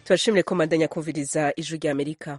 turashimire ko mandanya kumviriza ijwi rya amerika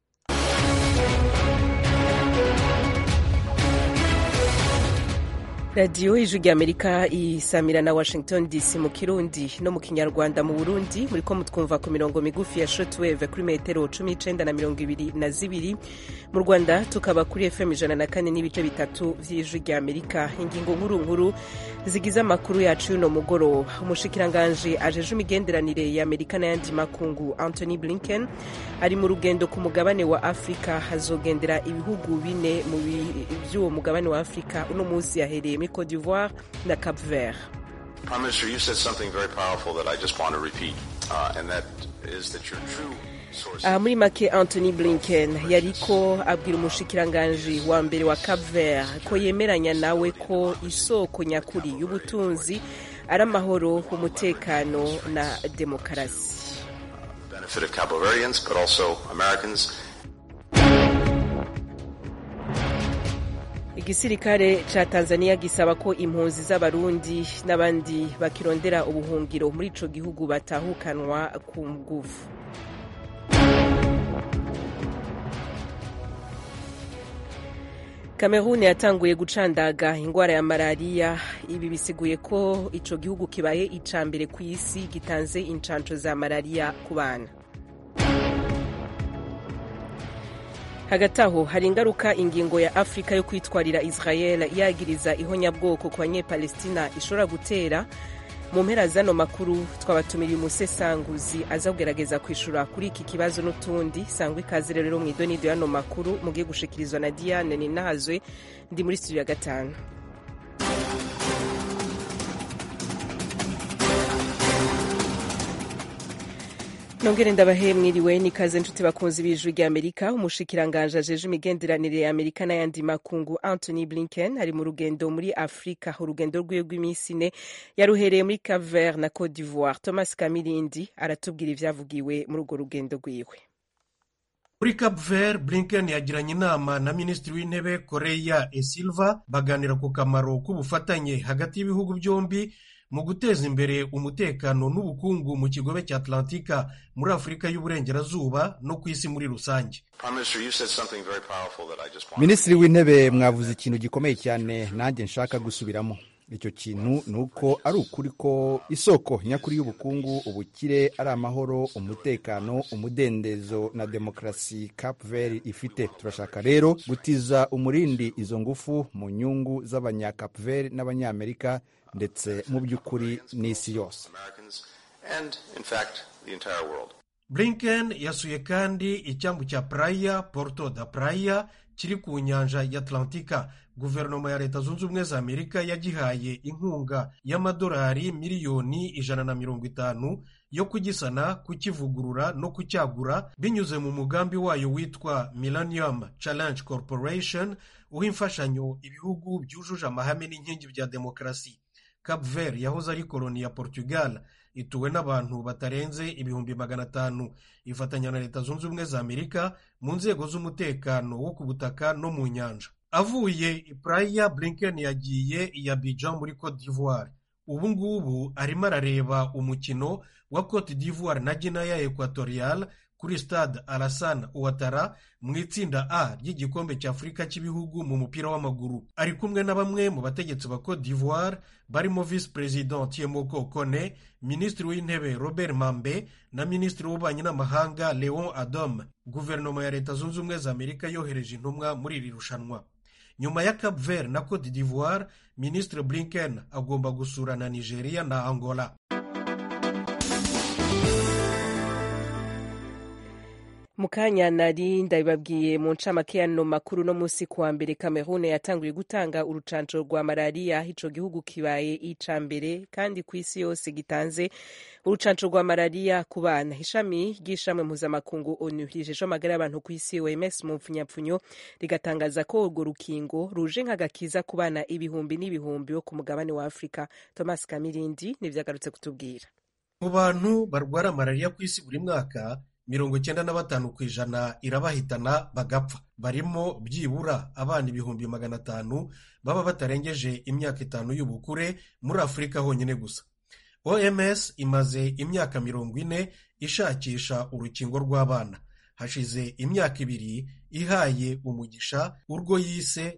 radiyo ijwi rya amerika isamira na washington dc mu kirundi no mu kinyarwanda mu burundi muri ko mutwumva ku mirongo migufi ya shotwave kuri metero cumi n'icenda na mirongo ibiri na zibiri mu rwanda tukaba kuri fm ijana na kane n'ibice bitatu vy'ijwi rya amerika ingingo nkuru nkuru zigize amakuru yacu y'uno mugoroba umushikiranganji ajeje imigenderanire ya amerika n'ayandi makungu anthony blinken ari mu rugendo ku mugabane wa afurika hazogendera ibihugu bine mu vy'uwo mugabane wa afurika uno munsi yahereye muri cote d'ivoire na cap vert Prime Minister, you said something very powerful that I just want to repeat, uh, and that is that your true source. aha muri make anthony blinken yariko abwira umushikiranganji wa mbere wa cap vert ko yemeranya nawe ko isoko nyakuri y'ubutunzi ari amahoro umutekano na demokarasi benefit of Cabo Verdeans, but also Americans. igisirikare ca tanzania gisaba ko impunzi z'abarundi n'abandi bakirondera ubuhungiro muri ico gihugu batahukanwa ku nguvu Cameroon yatanguye gucandaga ingwara ya malariya ibi bisiguye ko ico gihugu kibaye ica mbere ku isi gitanze incanco za malariya ku bana hagati aho hari ingaruka ingingo ya afurika yo kwitwarira israel yagiriza ihonyabwoko ku banyepalestina ishobora gutera mu mpera zano makuru twabatumiriye umusesanguzi aza kugerageza kwishura kuri iki kibazo n'utundi sangwa ikaze rero mu idonido y'ano makuru mugiye gushikirizwa na diane ninahazwe ndi muri studio ya gatanu nongere ndabahe mwiriwe nikaze nshuti bakunzi b'ijwi rya amerika umushikiranganje ajeje imigenderanire ya amerika n'ayandi makungu anthony blinken ari mu rugendo muri afurika urugendo rwiwe rw'iminsi ine yaruhereye muri caver na cote d'ivoire thomas kamirindi aratubwira ivyavugiwe muri urwo rugendo rwiwe muri cap vert blinken yagiranye inama na minisitiri w'intebe koreya esilva baganira ku kamaro k'ubufatanye hagati y'ibihugu byombi mu guteza imbere umutekano n'ubukungu mu kigobe cya atlantika muri afurika y'uburengerazuba no ku isi muri rusange Prime Minister, you said something very powerful that I just want. minisitiri w'intebe mwavuze ikintu gikomeye cyane nanjye nshaka gusubiramo icyo kintu ni uko ari ukuri ko isoko nyakuri y'ubukungu ubukire ari amahoro umutekano umudendezo na demokarasi cap vert ifite turashaka rero gutiza umurindi izo ngufu mu nyungu z'abanya-cap vert n'abanyamerika ndetse mu by'ukuri n'isi yose Americans, and in fact, the entire world. blinken yasuye kandi icyambu cya praya porto da praya kiri ku nyanja ya atlantika guverinoma ya leta zunze ubumwe za amerika yagihaye inkunga y'amadolari miliyoni ijana na mirongo itanu yo kugisana kukivugurura no kucyagura binyuze mu mugambi wayo witwa millennium challenge corporation uha imfashanyo ibihugu byujuje amahame n'inkingi bya demokarasi cap vert yahoze ari koloni ya portugal ituwe n'abantu batarenze ibihumbi magana atanu ifatanya na leta zunze ubumwe za amerika mu nzego z'umutekano wo ku butaka no mu nyanja avuye i praya blinken yagiye i abidjan muri cote d'ivoire ubu ngubu arimo arareba umukino wa cote d'ivoire na guinea equatorial kuri stade alassane ouattara mu itsinda a ry'igikombe cya afurika cy'ibihugu mu mupira w'amaguru ari kumwe na bamwe mu bategetsi ba cote d'ivoire barimo visi perezida tiemoko kone minisitiri w'intebe robert mambe na minisitiri w'ububanyi n'amahanga leon adom guverinoma ya leta zunze ubumwe za amerika yohereje intumwa muri iri rushanwa nyuma ya cap vert na cote d'ivoire minisitiri blinken agomba gusura na nigeria na angola mu kanya nari ndabibabwiye mu ncamake y'ano makuru no munsi kuwa mbere cameroon yatanguye gutanga urucanco rwa malariya ico gihugu kibaye ica mbere kandi ku isi yose gitanze urucanco rwa malariya ku bana ishami ry'ishamwe mpuzamakungu onu rijeje amagara y'abantu ku isi oms mu mpfunyapfunyo rigatangaza ko urwo rukingo ruje nk'agakiza ku bana ibihumbi n'ibihumbi bo ku mugabane wa afurika thomas kamirindi nivyo agarutse kutubwira mu bantu barwara malariya ku isi buri mwaka mirongo icyenda na batanu ku ijana irabahitana bagapfa barimo byibura abana ibihumbi magana atanu baba batarengeje imyaka itanu y'ubukure muri afurika honyine gusa oms imaze imyaka mirongo ine ishakisha urukingo rw'abana hashize imyaka ibiri ihaye umugisha urwo yise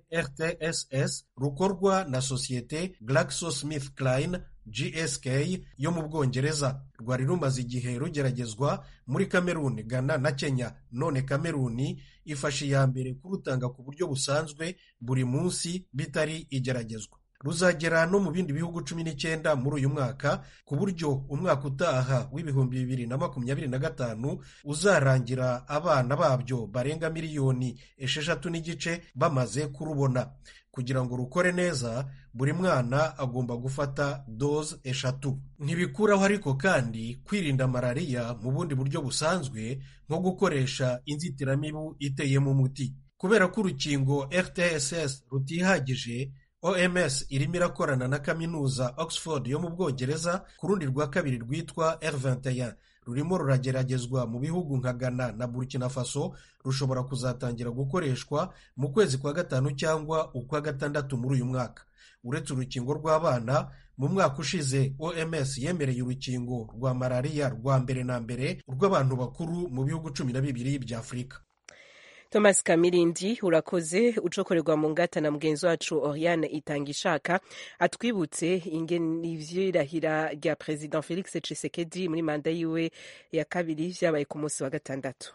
rtss rukorwa na sosiyete GlaxoSmithKline gsk yo mu bwongereza rwari rumaze igihe rugeragezwa muri kameruni ghana na kenya none kameruni ifashe iya mbere kurutanga ku buryo busanzwe buri munsi bitari igeragezwa ruzagera no mu bindi bihugu cumi n'icyenda muri uyu mwaka ku buryo umwaka utaha w'ibihumbi bibiri na makumyabiri na gatanu uzarangira abana babyo barenga miliyoni esheshatu n'igice bamaze kurubona kugira ngo rukore neza buri mwana agomba gufata doze eshatu ntibikuraho ariko kandi kwirinda malariya mu bundi buryo busanzwe nko gukoresha inzitiramibu iteyemo umuti kubera ko urukingo rtss rutihagije oms irimo irakorana na kaminuza oxford yo mu bwongereza ku rundi rwa kabiri rwitwa r21 rurimo rurageragezwa mu bihugu nka ghana na burkina faso rushobora kuzatangira gukoreshwa mu kwezi kwa gatanu cyangwa ukwa gatandatu muri uyu mwaka uretse urukingo rw'abana mu mwaka ushize oms yemereye urukingo rwa malariya rwa mbere na mbere rw'abantu bakuru mu bihugu cumi na bibiri bya afurika thomas kamirindi urakoze ucokorerwa mu ngata na mugenzi wacu oriane itanga ishaka atwibutse ivyirahira rya perezida felix tshisekedi muri manda yiwe ya kabiri vyabaye ku munsi wa gatandatu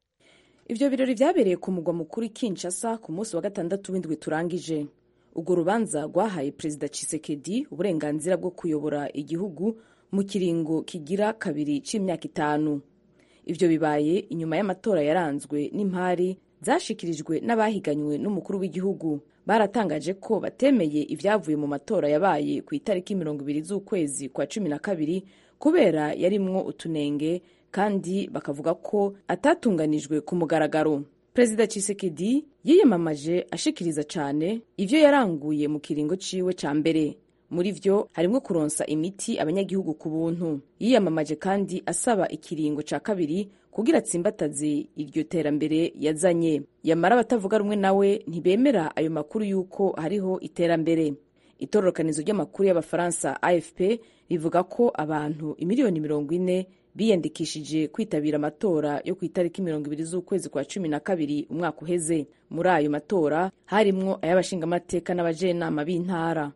ivyo birori vyabereye ku mugwa mukuru kinshasa ku munsi wa gatandatu w'indwi turangije urwo rubanza rwahaye perezida tshisekedi uburenganzira bwo kuyobora igihugu mu kiringo kigira kabiri c'imyaka itanu ivyo bibaye inyuma y'amatora yaranzwe n'impari zashikirijwe n'abahiganywe n'umukuru w'igihugu baratangaje ko batemeye ivyavuye mu matora yabaye ku itariki mirongo ibiri z'ukwezi kwa cumi na kabiri kubera yarimwo utunenge kandi bakavuga ko atatunganijwe ku mugaragaro perezida Tshisekedi yiyamamaje ashikiriza cane ivyo yaranguye mu kiringo ciwe ca mbere muri vyo harimwo kuronsa imiti abanyagihugu ku buntu yiyamamaje kandi asaba ikiringo ca kabiri kugira atsimbataze iryo terambere yazanye yamara abatavuga rumwe nawe ntibemera ayo makuru y'uko hariho iterambere itororokanizo ry'amakuru y'abafaransa afp rivuga ko abantu imiliyoni mirongo ine biyandikishije kwitabira amatora yo ku itariki mirongo ibiri z'ukwezi kwa cumi na kabiri umwaka uheze muri ayo matora harimwo ay'abashingamateka n'abajenama b'intara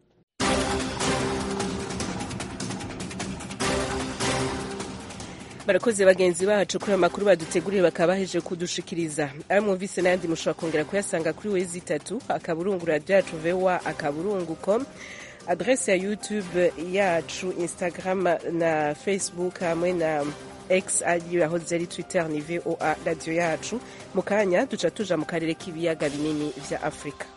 barakoze bagenzi bacu kuri ayo makuru baduteguriye bakaba baheje kudushikiriza ayo mwumvise n'ayandi mushobora kongera kuyasanga kuri wezi itatu akaburungu radiyo yacu vewa akaburungu com adrese ya youtube yacu instagram na facebook hamwe na x ariyo yahoze ari twitter ni voa radiyo yacu mu kanya duca tuja mu karere k'ibiyaga binini vya afurika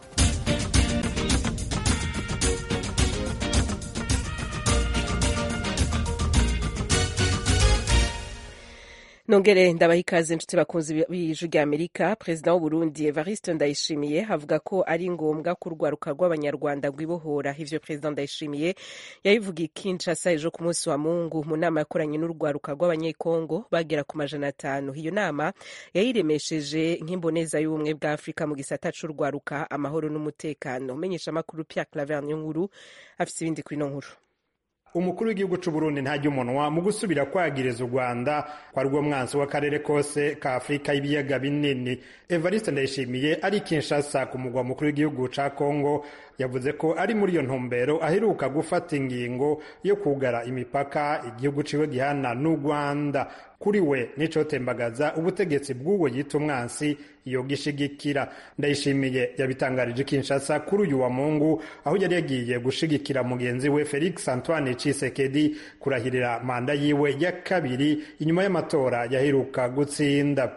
nongere ndabaha ikaze inshuti bakunzi b'ijwi rya amerika perezida w'uburundi evariste ndayishimiye avuga ko ari ngombwa ko urwaruka rw'abanyarwanda rwibohora ivyo perezida ndayishimiye yabivugiye kinshasa ejo ku munsi wa mungu mu nama yakoranye n'urwaruka rw'abanyekongo bagera ku majana atanu iyo nama yayiremesheje nk'imboneza y'ubumwe bwa afurika mu gisata c'urwaruka amahoro n'umutekano umenyesha amakuru pierre claver nkuru afise ibindi kuri ino nkuru umukuru w'igihugu c'uburundi ntajya umunwa mu gusubira kwagiriza u rwanda kwa rwo mwansi w'akarere kose ka afurika y'ibiyaga binini evariste ndayishimiye ari kinshasa ku mugwa mukuru w'igihugu ca kongo yavuze ko ari muri iyo ntumbero aheruka gufata ingingo yo kugara imipaka igihugu ciwe gihana n'u rwanda kuri we nicotembagaza ubutegetsi bw'uwo yita umwansi iyo gishigikira ndayishimiye yabitangarije kinshasa kuri uyu wa mungu aho yari yagiye gushigikira mugenzi we felix antoine cisekedi kurahirira manda yiwe ya kabiri inyuma y'amatora yaheruka gutsinda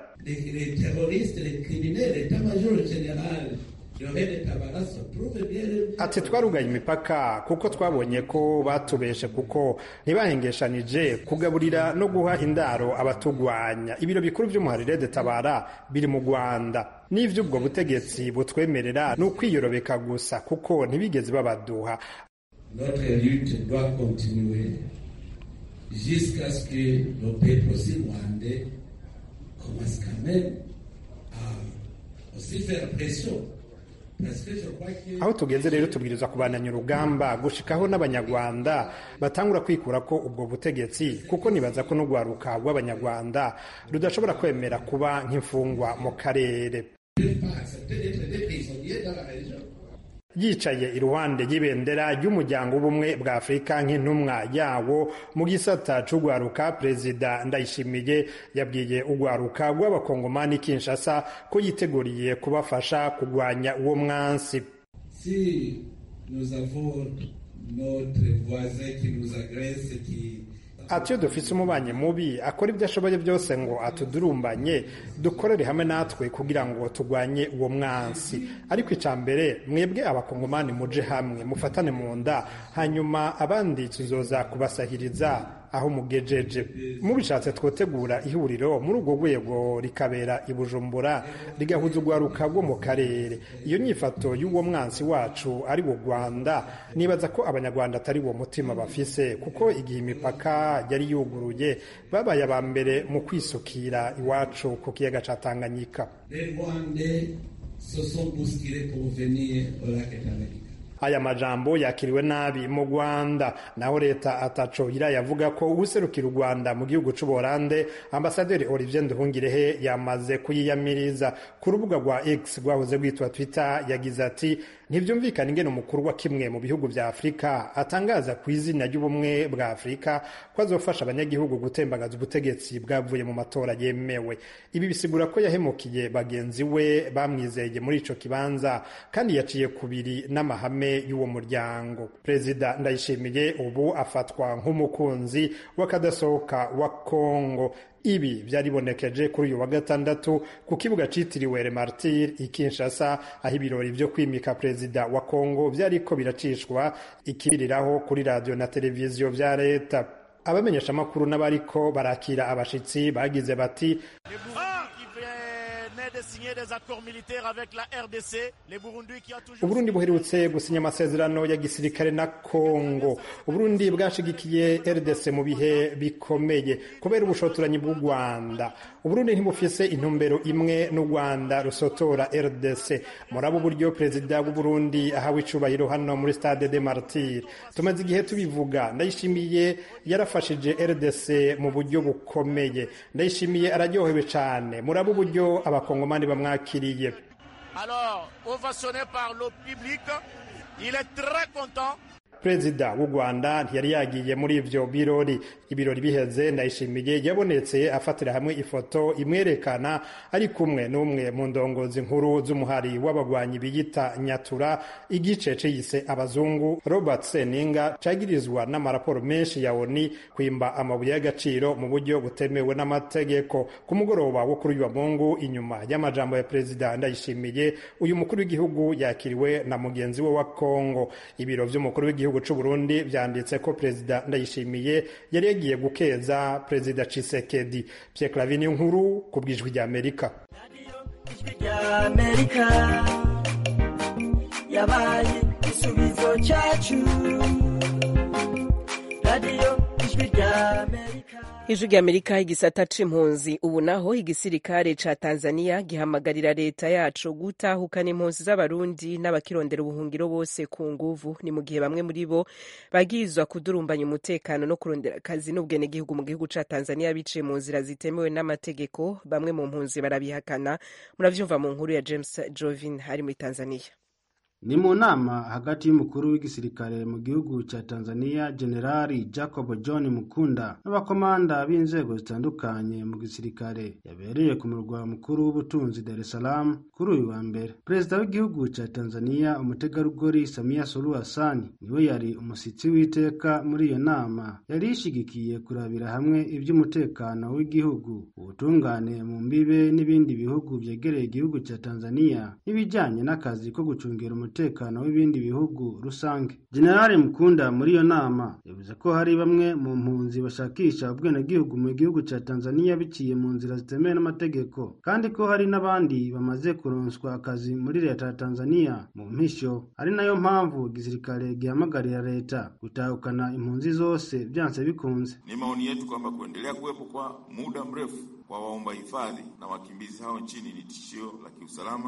ati twarugaye imipaka kuko twabonye ko batubeshe kuko ntibahengeshanije kugaburira no guha indaro abatugwanya ibiro bikuru vy'umuharire de tabara biri mu rwanda n'ivy'ubwo butegetsi butwemerera ni ukwiyorobeka gusa kuko ntibigeze babaduha Notre lutte doit continuer jusqu'à ce que nos peuples aussi rwandais commencent quand même à aussi faire pression aho tugeze rero tubwirizwa kubananya urugamba gushikaho n'abanyarwanda batangura kwikura ko ubwo butegetsi kuko nibaza ko n'urwaruka rw'abanyarwanda rudashobora kwemera kuba nk'imfungwa mu karere yicaye iruhande y'ibendera ry'umuryango w'ubumwe bwa afurika nk'intumwa yawo mu gisata c'urwaruka perezida ndayishimiye yabwiye urwaruka rw'abakongomani kinshasa ko yiteguriye kubafasha kurwanya uwo mwansi Si nous avons notre voisin qui nous agresse, qui ati iyo dufise umubanyi mubi akora ibyo ashoboye byose ngo atudurumbanye dukorere hamwe natwe kugira ngo turwanye uwo mwansi ariko icya mbere mwebwe abakongomani muje hamwe mufatane mu nda hanyuma abandi tuzoza kubasahiriza aho mugejeje mubishatse twotegura ihuriro muri urwo rwego rikabera i bujumbura rigahuza urwaruka rwo mu karere iyo nyifato y'uwo mwansi wacu ari wo rwanda nibaza ko abanyarwanda atari wo mutima bafise kuko igihe imipaka yari yuguruye babaye aba mbere mu kwisukira iwacu ku kiyaga ca tanganyika les Rwandais se sont bousculés pour venir au lac Tanganyika. aya majambo yakiriwe nabi mu rwanda naho leta ataco irayavuga ko uwuserukira u rwanda mu gihugu c'ubuholande ambasaderi olivier nduhungirehe yamaze kuyiyamiriza ku rubuga rwa x rwahoze rwitwa twitter yagize ati ntivyumvikana ingene umukuru wa kimwe mu bihugu vya afurika atangaza ku izina ry'ubumwe bwa afurika ko azofasha abanyagihugu gutembagaza ubutegetsi bwavuye mu matora yemewe ibi bisigura ko yahemukiye bagenzi we bamwizeye muri ico kibanza kandi yaciye kubiri n'amahame y'uwo muryango perezida ndayishimiye ubu afatwa nk'umukunzi w'akadasohoka wa kongo ibi byaribonekeje kuri uyu wa gatandatu ku kibuga citiriwe Remartir i Kinshasa aho ibirori vyo kwimika perezida wa Kongo vyariko biracishwa ikibiriraho kuri radio na televiziyo vya leta abamenyesha amakuru n'abariko barakira abashitsi bagize bati Uburundi buherutse gusinya amasezerano ya gisirikare na Kongo. Uburundi bwashigikiye RDC mu bihe bikomeye kubera ubushotoranyi bw'u Rwanda. Uburundi ntibufise intumbero imwe n'u Rwanda rusotora RDC. Muri abo buryo perezida w'u Burundi ahawe icubahiro hano muri Stade de Martyr. Tumaze igihe tubivuga ndayishimiye yarafashije RDC mu buryo bukomeye. Ndayishimiye araryohewe cane. Muri abo buryo abakongomani bamwakiriye. Alors, ovationné par le public, il est très content. perezida w'u rwanda ntiyari yagiye muri ivyo birori ibirori biheze ndayishimiye yabonetse afatira hamwe ifoto imwerekana ari kumwe n'umwe mu ndongozi nkuru z'umuhari w'abagwanyi biyita nyatura igice ciyise abazungu robert seninga cagirizwa n'amaraporo menshi ya oni kwimba amabuye y'agaciro mu buryo butemewe n'amategeko ku mugoroba wo kuri uyu wa mungu inyuma y'amajambo ya perezida ndayishimiye uyu mukuru w'igihugu yakiriwe na mugenzi we wa kongo ibiro vy'umukuru w'igihugu gihugu c'u Burundi vyanditse ko perezida Ndayishimiye yari yagiye gukeza perezida Tshisekedi Pierre Clavin nkuru ku bwijwi rya Amerika Amerika yabaye igisubizo cyacu radiyo ijwi rya Amerika ijwi rya amerika igisata c'impunzi ubu naho igisirikare ca tanzania gihamagarira leta yacu gutahukana impunzi z'abarundi n'abakirondera ubuhungiro bose ku nguvu ni mu gihe bamwe muri bo bagirizwa kudurumbanya umutekano no kurondera akazi n'ubwenegihugu mu gihugu ca tanzania biciye mu nzira zitemewe n'amategeko bamwe mu mpunzi barabihakana muravyumva mu nkuru ya james jovin ari muri tanzania ni mu nama hagati y'umukuru w'igisirikare mu gihugu cya tanzania generali jacob john mukunda n'abakomanda b'inzego zitandukanye mu gisirikare yabereye ku murwa mukuru w'ubutunzi dar es salaam kuri uyu wa mbere perezida w'igihugu cya tanzania umutegarugori samia suluhu hassan niwe yari umushyitsi w'iteka muri iyo nama yari yishigikiye kurabira hamwe iby'umutekano w'igihugu ubutungane mu mbibe n'ibindi bihugu byegereye igihugu cya tanzania n'ibijyanye n'akazi ko gucungira umutekano umutekano w'ibindi bihugu rusange generali mukunda muri iyo nama yavuze ko hari bamwe mu mpunzi bashakisha ubwenegihugu mu gihugu cya tanzania biciye mu nzira zitemewe n'amategeko kandi ko hari n'abandi bamaze kuronswa akazi muri leta ya tanzania mu mpisho ari nayo mpamvu igisirikare gihamagarira leta gutahukana impunzi zose byanse bikunze ni maoni yetu kwamba kuendelea kuwepo kwa muda mrefu kwa waomba hifadhi na wakimbizi hao nchini ni tishio la kiusalama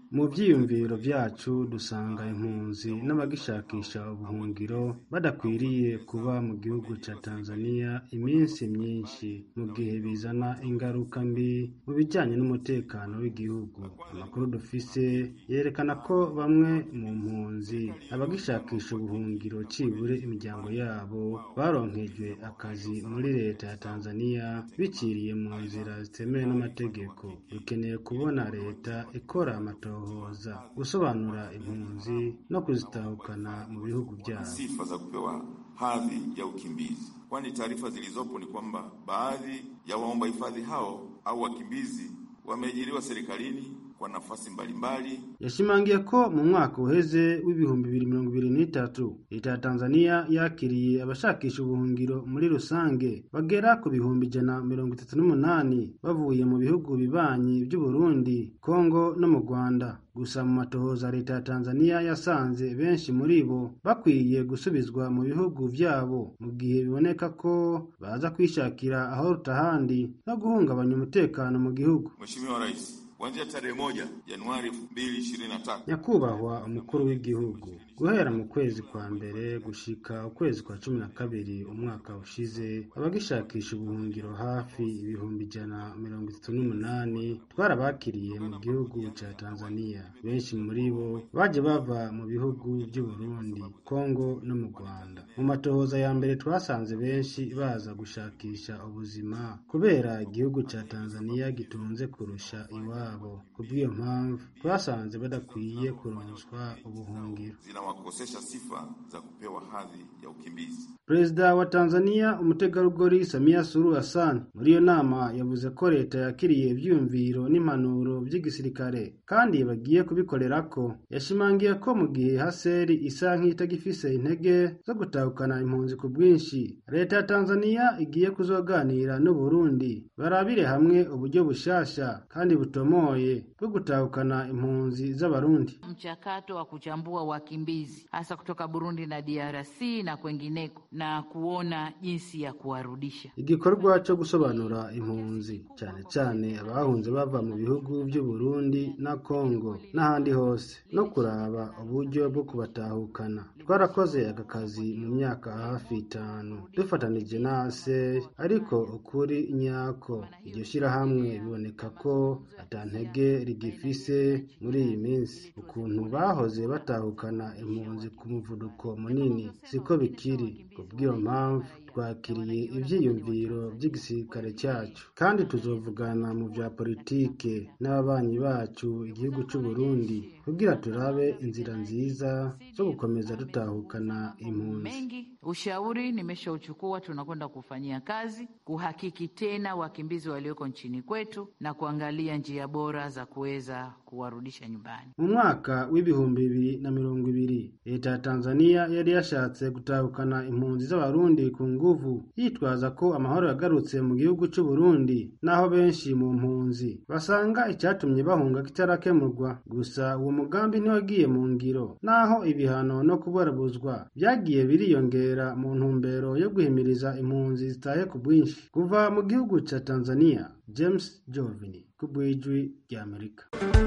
mu byiyumviro byacu dusanga impunzi n'abagishakisha ubuhungiro badakwiriye kuba mu gihugu cya tanzania iminsi myinshi mu gihe bizana ingaruka mbi mu bijyanye n'umutekano w'igihugu amakuru dufise yerekana ko bamwe mu mpunzi abagishakisha ubuhungiro cibure imiryango yabo baronkejwe akazi muri leta ya tanzania biciriye mu nzira zitemewe n'amategeko dukeneye kubona leta ikora amatohoza gusobanura impunzi no kuzitahukana mu bihugu byabo sifa za kupewa hadhi ya ukimbizi, kwani taarifa zilizopo ni kwamba baadhi ya waomba hifadhi hao au wakimbizi wameajiriwa serikalini kwa nafasi mbalimbali. yashimangiye ko mu mwaka uheze w'ibihumbi bibiri mirongo ibiri n'itatu leta ya tanzania yakiriye abashakisha ubuhungiro muri rusange bagera ku bihumbi ijana mirongo itatu n'umunani bavuye mu bihugu bibanyi by'uburundi kongo no mu rwanda gusa mu matohoza leta ya tanzania yasanze benshi muri bo bakwiye gusubizwa mu bihugu vyabo mu gihe biboneka ko baza kwishakira aho rutahandi no guhungabanya umutekano mu gihugu Mheshimiwa Rais, kuanzia tarehe moja Januari 2023 nyakubahwa umukuru w'igihugu guhera mu kwezi kwa mbere gushika ukwezi kwa cumi na kabiri umwaka ushize abagishakisha ubuhungiro hafi ibihumbi ijana mirongo itatu n'umunani twarabakiriye mu gihugu ca tanzania benshi muri bo baje bava mu bihugu by'uburundi kongo no mu rwanda mu matohoza ya mbere twasanze benshi baza gushakisha ubuzima kubera igihugu ca tanzania gitunze kurusha iwabo kubw'iyo mpamvu twasanze badakwiye kuronswa ubuhungiro zinawakosesha sifa za kupewa hadhi ya ukimbizi. perezida wa tanzania umutegarugori samia suluhu hassan muri iyo nama yavuze ko leta yakiriye ivyiyumviro n'impanuro vy'igisirikare kandi bagiye kubikorerako yashimangiye ko mu gihe haseri isa nk'itagifise intege zo gutahukana impunzi ku bwinshi leta ya tanzania igiye kuzoganira n'uburundi barabire hamwe uburyo bushasha kandi butomoye bwo gutahukana impunzi z'abarundi mchakato wa kuchambua wakimbizi hasa kutoka Burundi na DRC na kwengineko na kuona jinsi ya kuwarudisha. igikorwa cyo gusobanura impunzi cyane cyane abahunze bava mu bihugu by'uburundi na kongo n'ahandi hose no kuraba uburyo bwo kubatahukana twarakoze aka kazi mu myaka hafi itanu dufatanije na ASER ariko ukuri nyako iryo shyirahamwe biboneka ko atantege rigifise muri iyi minsi ukuntu bahoze batahukana impunzi ku muvuduko munini siko bikiri kubw'iyo mpamvu twakiriye ivyiyumviro by'igisirikare cyacu kandi tuzovugana mu vya politike n'ababanyi bacu igihugu c'u Burundi kugira turabe inzira nziza zo gukomeza dutahukana impunzi Mengi ushauri nimeshauchukua, tunakwenda kufanyia kazi kuhakiki tena wakimbizi walioko nchini kwetu na kuangalia njia bora za kuweza kuwarudisha nyumbani. mu mwaka w'ibihumbi bibiri na mirongo ibiri leta ya tanzania yari yashatse gutahukana impunzi z'abarundi ku nguvu yitwaza ko amahoro yagarutse mu gihugu c'u Burundi naho benshi mu mpunzi basanga icyatumye bahunga kitarakemurwa gusa uwo mugambi ntiwagiye mu ngiro naho ibihano no kubarabuzwa byagiye biriyongera mu ntumbero yo guhimiriza impunzi zitaye ku bwinshi kuva mu gihugu ca tanzania james jovini ku bw'ijwi ry'amerika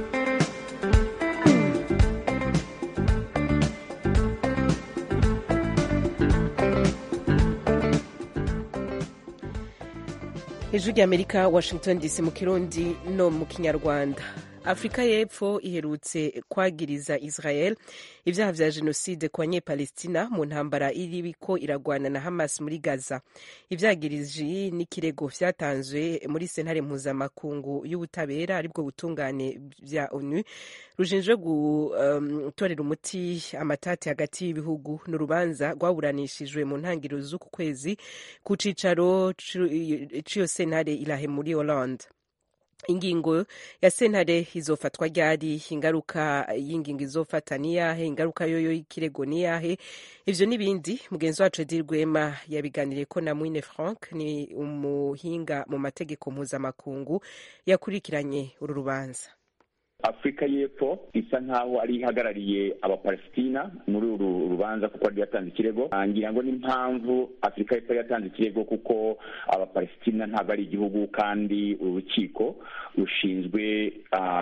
ijwi ry'amerika washington dc mu kirundi no mu kinyarwanda afurika y'epfo iherutse kwagiriza israel ibyaha vya jenoside ku banyepalestina mu ntambara iriko iragwana na hamas muri gaza ivyagiriji n'ikirego vyatanzwe muri sentare mpuzamakungu y'ubutabera aribwo butungane vya onu rushinzwe gutorera um, umuti amatati hagati y'ibihugu n'urubanza rwaburanishijwe mu ntangiriro z'uku kwezi ku cicaro c'iyo sentare irahe muri hollande ingingo ya sentare izofatwa ryari ingaruka y'ingingo izofata niyahe ingaruka yoyo y'ikirego niyahe ivyo n'ibindi mugenzi wacu edi rwema yabiganiriye ko na mwine frank ni umuhinga mu mategeko mpuzamakungu yakurikiranye uru rubanza afurika y'epfo isa nkaho ari ihagarariye abapalesitina muri uru rubanza kuko yari yatanze ikirego ngira ngo n'impamvu afurika y'epfo yatanze ikirego kuko abapalesitina ntabwo ari igihugu kandi urukiko rushinzwe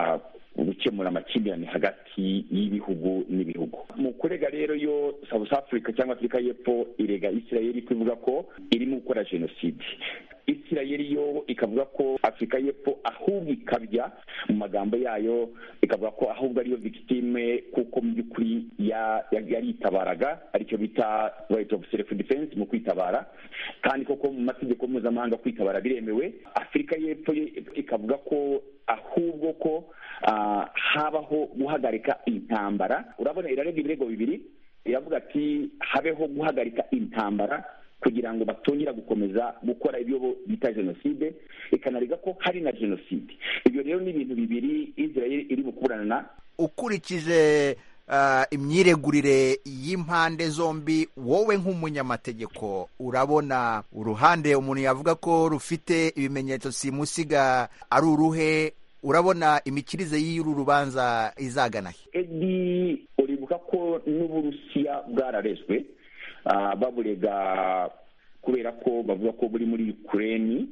gukemura amakimbirane hagati y'ibihugu n'ibihugu mu kurega rero yo south africa cyangwa afurika y'epfo irega isirayeli kuvuga ko irimo gukora jenoside isirayeli yo ikavuga ko afurika y'epfo ahubwo ikabya mu magambo yayo ikavuga ko ahubwo ariyo victime kuko mu by'ukuri yaritabaraga aricyo bita right of self defense mu kwitabara kandi koko mu mategeko mpuzamahanga kwitabara biremewe afurika y'epfo ikavuga ko ahubwo ko habaho guhagarika intambara urabona irarega ibirego bibiri iravuga ati habeho guhagarika intambara kugira ngo batongera gukomeza gukora ibyo bita jenoside ikanarega ko hari na jenoside ibyo rero ni ibintu bibiri israel iri bukuburana ukurikije imyiregurire y'impande zombi wowe nk'umunyamategeko urabona uruhande umuntu yavuga ko rufite ibimenyetso simusiga ari uruhe urabona imikirize y'uru rubanza izagana he edi uribuka ko n'uburusiya bwararezwe baburega kubera ko bavuga ko buri muri ukureni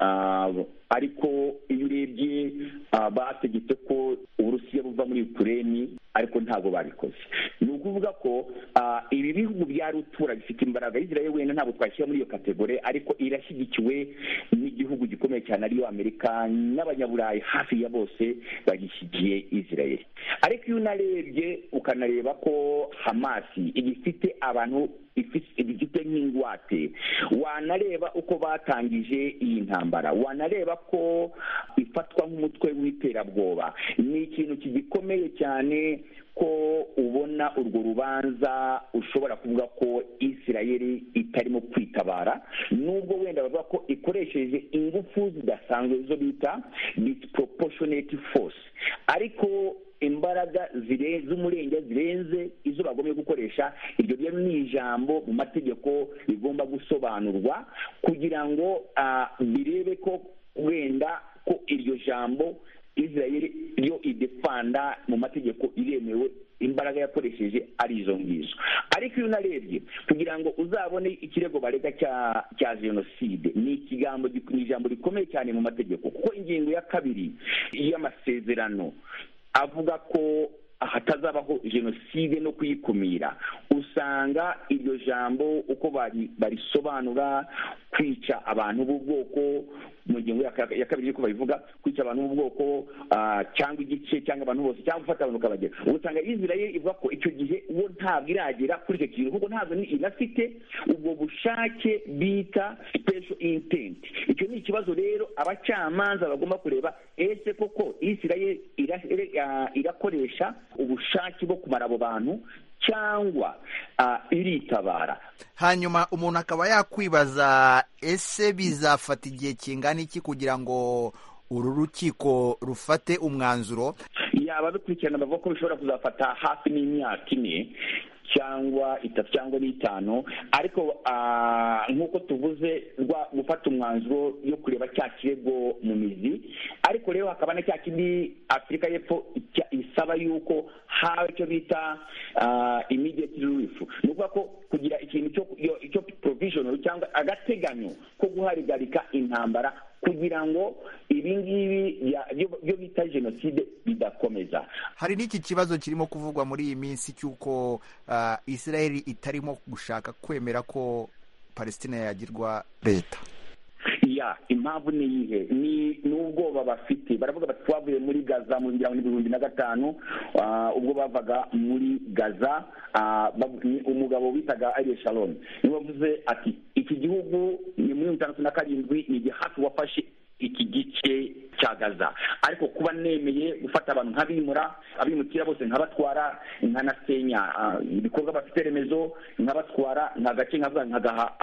ariko iyo urebye bategetse ko uburusiya buva muri ukureni ariko ntabwo babikoze ni ukuvuga ko ibi bihugu bya rutura bifite imbaraga israel wenda ntabwo twashyira muri iyo kategori ariko irashyigikiwe n'igihugu gikomeye cyane ariyo amerika n'abanyaburayi hafi ya bose bagishyigiye israel ariko iyo unarebye ukanareba ko hamasi igifite abantu igifite nk'ingwate wanareba uko batangije iyi ntambara wanareba ko ifatwa nk'umutwe w'iterabwoba ni ikintu kigikomeye cyane ko ubona urwo rubanza ushobora kuvuga ko isirayeli itarimo kwitabara nubwo wenda bavuga ko ikoresheje ingufu zidasanzwe zo bita disproportionate force ariko imbaraga z'umurenge zirenze izo bagomba gukoresha iryo rero ni ijambo mu mategeko rigomba gusobanurwa kugira ngo birebe ko wenda ko iryo jambo israel yo idefanda mu mategeko iremewe imbaraga yakoresheje ari izo ngizo ariko iyo unarebye kugira ngo uzabone ikirego barega cya cya jenoside ni ikigambo ni ijambo rikomeye cyane mu mategeko kuko ingingo ya kabiri y'amasezerano avuga ko hatazabaho jenoside no kuyikumira usanga iryo jambo uko barisobanura kwica abantu b'ubwoko mu ngingo ya kabiri uko babivuga kwica abantu b'ubwoko cyangwa igice cyangwa abantu bose cyangwa gufata abantu ukabagera usanga israel ivuga ko icyo gihe uwo ntabwo iragera kuri icyo kintu kuko ntabwo inafite ubwo bushake bita special intent icyo ni ikibazo rero abacamanza bagomba kureba ese koko israel irakoresha ubushake bwo kumara abo bantu cyangwa iritabara hanyuma umuntu akaba yakwibaza ese bizafata igihe kingana iki kugira ngo uru rukiko rufate umwanzuro yaba bikurikirana bavuga ko bishobora kuzafata hafi n'imyaka ine cyangwa itatu cyangwa n'itanu ariko nk'uko tuvuze gufata umwanzuro yo kureba cya kirego mu mizi ariko rero hakaba na cya kindi afurika y'epfo isaba yuko haba icyo bita immediate relief ni ukuvuga ko kugira ikintu cyo provisional cyangwa agateganyo ko guharigarika intambara kugira ngo ibi ngibi byo bita jenoside bidakomeza hari n'iki kibazo kirimo kuvugwa muri iyi minsi cy'uko israel itarimo gushaka kwemera ko palestina yagirwa leta ya impamvu ni iyihe ni n'ubwoba bafite baravuga bati twavuye muri gaza mu ngira ngo n'ibihumbi na gatanu ubwo bavaga muri gaza umugabo bitaga ariye shalom niwe wavuze ati iki gihugu ni muri mirongo itandatu na karindwi ni igihe hafi wafashe iki gice cya gaza ariko kuba nemeye gufata abantu nk'abimura abimukira bose nkabatwara nkanasenya ibikorwa bafite remezo nkabatwara nkagace nkagaha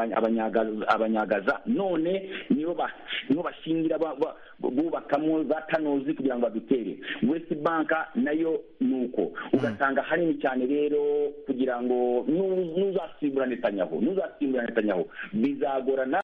abanyagaza none nibo bashingira bubakamo za tanozi kugira ngo badutere west bank nayo ni uko ugasanga hanini cyane rero kugira ngo n'uzasimbura netanyahu n'uzasimbura netanyahu bizagorana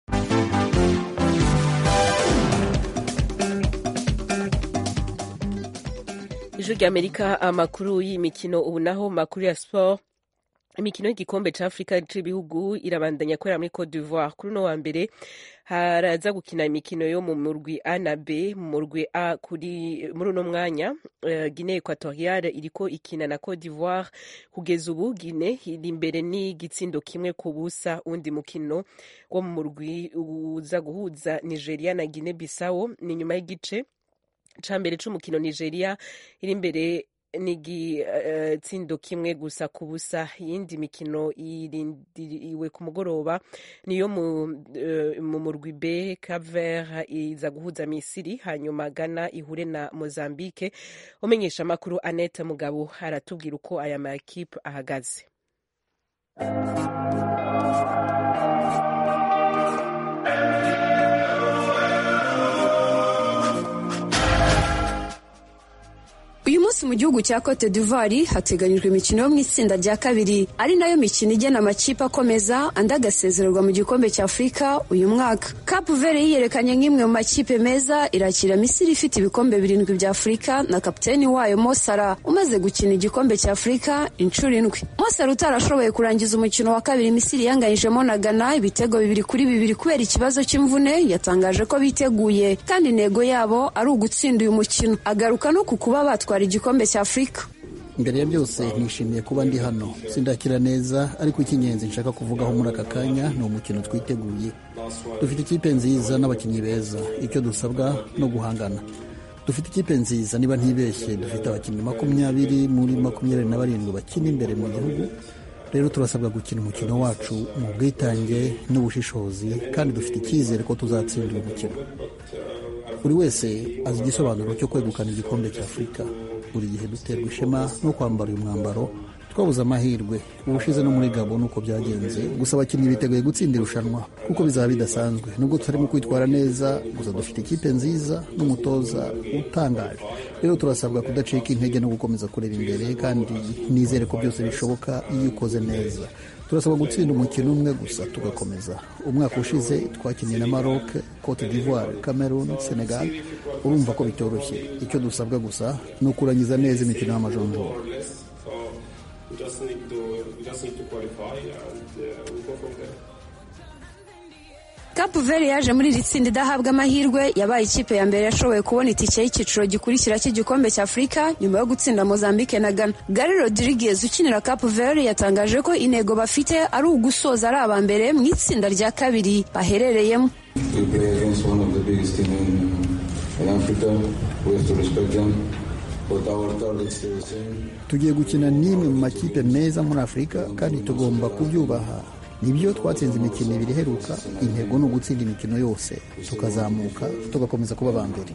ijwi ry'amerika amakuru y'imikino ubu naho makuru ya siporo imikino y'igikombe ca afurika c'ibihugu irabandanya kubera muri cote d'ivoire kuri uno wa mbere haraza gukina imikino yo mu murwi a na b mu murwi a kuri muri uno mwanya uh, guine equatoriale iriko ikina na cote d'ivoire kugeza ubu guine iri imbere n'igitsindo kimwe ku busa undi mukino wo mu murwi uza guhuza nigeria na guine bissau ni nyuma y'igice ca mbere c'umukino nigeria iri imbere n'igitsindo uh, kimwe gusa ku busa iyindi mikino irindiriwe ku mugoroba niyo mu, uh, mu murwi b caver iza guhuza misiri hanyuma gana ihure na mozambique umenyesha amakuru annette mugabo aratubwira uko aya makipe ahagaze uyu munsi mu gihugu cya cote d'ivoire hateganyijwe imikino yo mu itsinda rya kabiri ari nayo mikino igena amakipe akomeza andi agasezererwa mu gikombe cya afurika uyu mwaka cape vere yiyerekanye nk'imwe mu makipe meza irakira misiri ifite ibikombe birindwi bya afurika na kapiteni wayo mosara umaze gukina igikombe cya afurika inshuro indwi mosara utarashoboye kurangiza umukino wa kabiri misiri yanganyijemo na gana ibitego bibiri kuri bibiri kubera ikibazo cy'imvune yatangaje ko biteguye kandi intego yabo ari ugutsinda uyu mukino agaruka no ku kuba batwara igikombe cya afurika mbere ya byose nishimiye kuba ndi hano sindakira neza ariko icy'ingenzi nshaka kuvugaho muri aka kanya ni umukino twiteguye dufite ikipe nziza n'abakinnyi beza icyo dusabwa no guhangana dufite ikipe nziza niba ntibeshye dufite abakinnyi makumyabiri muri makumyabiri na barindwi bakina imbere mu gihugu rero turasabwa gukina umukino wacu mu bwitange n'ubushishozi kandi dufite icyizere ko tuzatsinda uyu mukino buri wese azi igisobanuro cyo kwegukana igikombe cya afurika buri gihe duterwa ishema no kwambara uyu mwambaro twabuze amahirwe ubushize no muri gabo nuko byagenze gusa abakinnyi biteguye gutsinda irushanwa kuko bizaba bidasanzwe nubwo tutarimo kwitwara neza gusa dufite ikipe nziza n'umutoza utangaje rero turasabwa kudacika intege no gukomeza kureba imbere kandi nizere ko byose bishoboka iyo ukoze neza turasabwa gutsinda umukino umwe gusa tugakomeza umwaka ushize twakiniye na maroc cote d'ivoire cameroon senegal urumva ko bitoroshye icyo dusabwa gusa ni ukurangiza neza imikino y'amajonjora Cape Verde yaje muri iri tsinda idahabwa amahirwe yabaye ikipe ya mbere yashoboye kubona itike y'icyiciro gikurikira cy'igikombe cya Afurika nyuma yo gutsinda Mozambique na Ghana. Gary Rodriguez ukinira Cape Verde yatangaje ko intego bafite ari ugusoza ari aba mbere mu itsinda rya kabiri baherereyemo. tugiye gukina n'imwe mu makipe meza muri afurika kandi tugomba kubyubaha nibyo twatsinze imikino ibiri iheruka intego ni ugutsinda imikino yose tukazamuka tugakomeza kuba aba mbere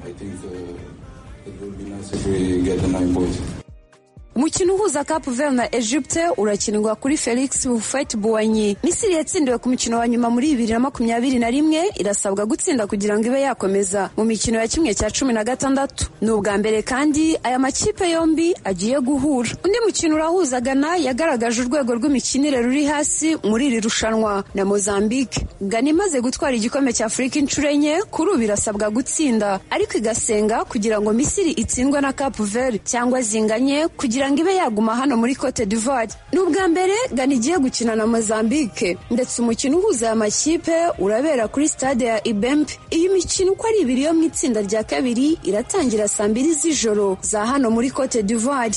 umukino uhuza Cape Verde na Egypte urakinirwa kuri Felix Houphouët Boigny Misiri yatsindiwe ku mukino wa nyuma muri bibiri na makumyabiri na rimwe irasabwa gutsinda kugira ngo ibe yakomeza mu mikino ya kimwe cya cumi na gatandatu ni ubwa mbere kandi aya makipe yombi agiye guhura undi mukino urahuza Ghana yagaragaje urwego rw'imikinire ruri hasi muri iri rushanwa na Mozambique Ghana imaze gutwara igikombe cya Afurika inshuro enye kuri ubu irasabwa gutsinda ariko igasenga kugira ngo Misiri itsindwe na Cape Verde cyangwa zinganye kugira kugira ngo ibe yaguma hano muri Cote d'Ivoire ni ubwa mbere Ghana igiye gukina na Mozambique ndetse umukino uhuza aya makipe urabera kuri stade ya Ibembe iyi mikino uko ari ibiri yo mu itsinda rya kabiri iratangira saa mbiri z'ijoro za hano muri Cote d'Ivoire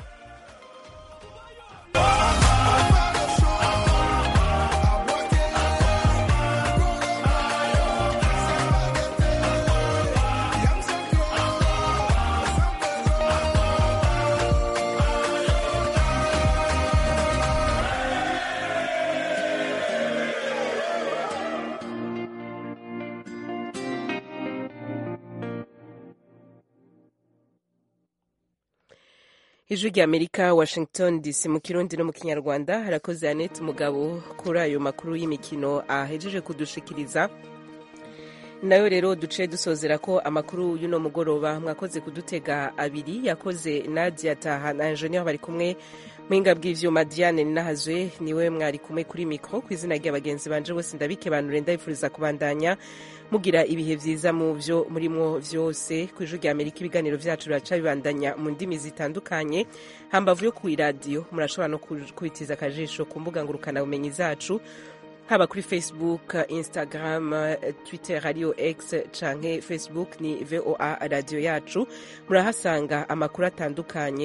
ijwi rya amerika washington dc mu kirundi no mu kinyarwanda harakoze annette umugabo kuri ayo makuru y'imikino ahejeje kudushikiriza nayo rero duce dusozera ko amakuru y'uno mugoroba mwakoze kudutega abiri yakoze nadia taha na ingenieur bari kumwe muhinga bw'ivyuma diane ninahazwe niwe mwari kumwe kuri mikro ku izina rya bagenzi banje bose ndabikebanure ndabifuriza kubandanya mugira ibihe vyiza mu vyo murimwo vyose ku ijwi rya amerika ibiganiro vyacu biraca bibandanya mu ndimi zitandukanye hambavu yo kw'iradiyo murashobora no kubitiza akajisho ku mbuga ngurukanabumenyi zacu haba kuri facebook instagram twitter radio x canke facebook ni voa radio yacu murahasanga amakuru atandukanye